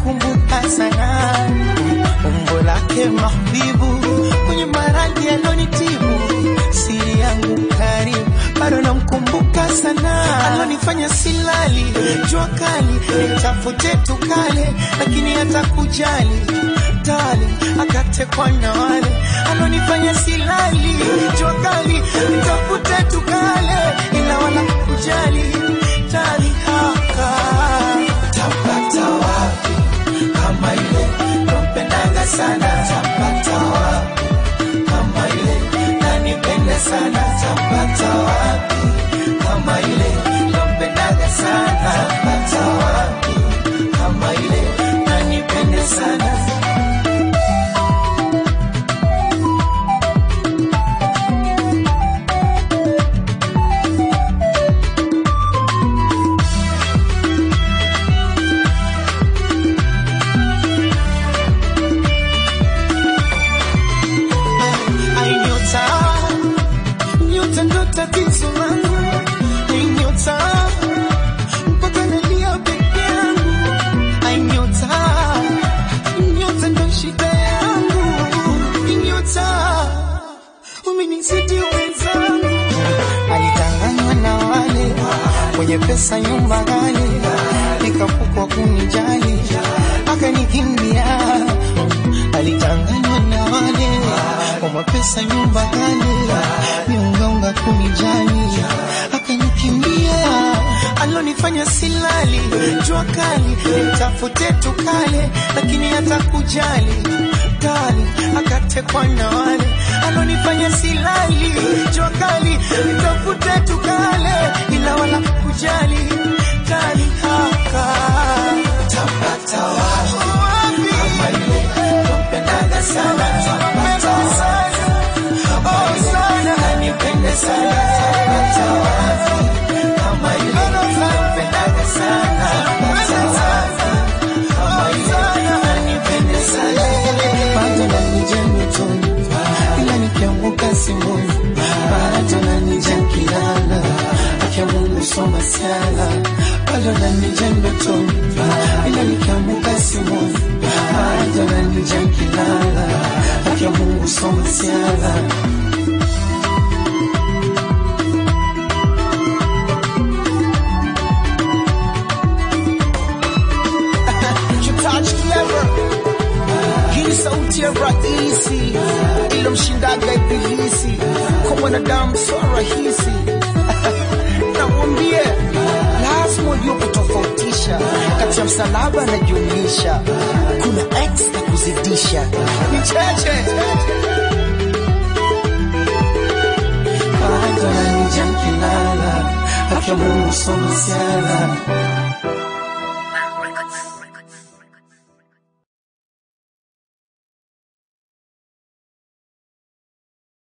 namkumbuka sana umbo lake mahbibu kwenye maradhi alonitibu siri yangu karibu bado namkumbuka sana alonifanya silali jua kali nitafute tukale lakini hata kujali tali akatekwa na wale alonifanya silali jua kali nitafute tukale ila wala kujali tali haka tapata wapi kama ile nampendaga sana tapata wapi kama ile nanipenda sana tapata wapi kama ile nampendaga sana tapata wapi kama ile nanipenda sana Ai, nyota, nyota ndo tatizo langu. Ai, nyota, mpaka nalia peke yangu. Ai, nyota, nyota ndo shida yangu. Ai, nyota, umenizidi wenzangu. Alidanganywa na wale wenye pesa nyumba ghali, nikafukwa kunijali, akanikimbia alidanganywa na wale kwa mapesa nyumba ghali, niungaunga kunijali, akanikimbia alonifanya silali, jua kali, nitafute tukale, lakini hata kujali kali, akatekwa na wale alonifanya silali, jua kali, nitafute tukale, ila wala kujali kali haka tapata wapi kama ile nampendaga sana tapata wapi kama ile nanipende sana tapata wapi kama ile nampendaga sana tapata wapi kama ile nanipende sana bado nanija nyotoni ila nikianguka simoni bado nanija kilala akia Mungu soma siala bado nanija ndotoni ila nikianguka simoni bado nanija kilala akia Mungu soma siala Touch clever. Hii sauti ya rahisi ilomshindaga ibilisi kwa mwanadamu sio rahisi. Namwambie lazima ujue kutofautisha kati ya msalaba na jumlisha, kuna x na kuzidisha. Ni cheche bado nanija kilala akia Mungu soma siala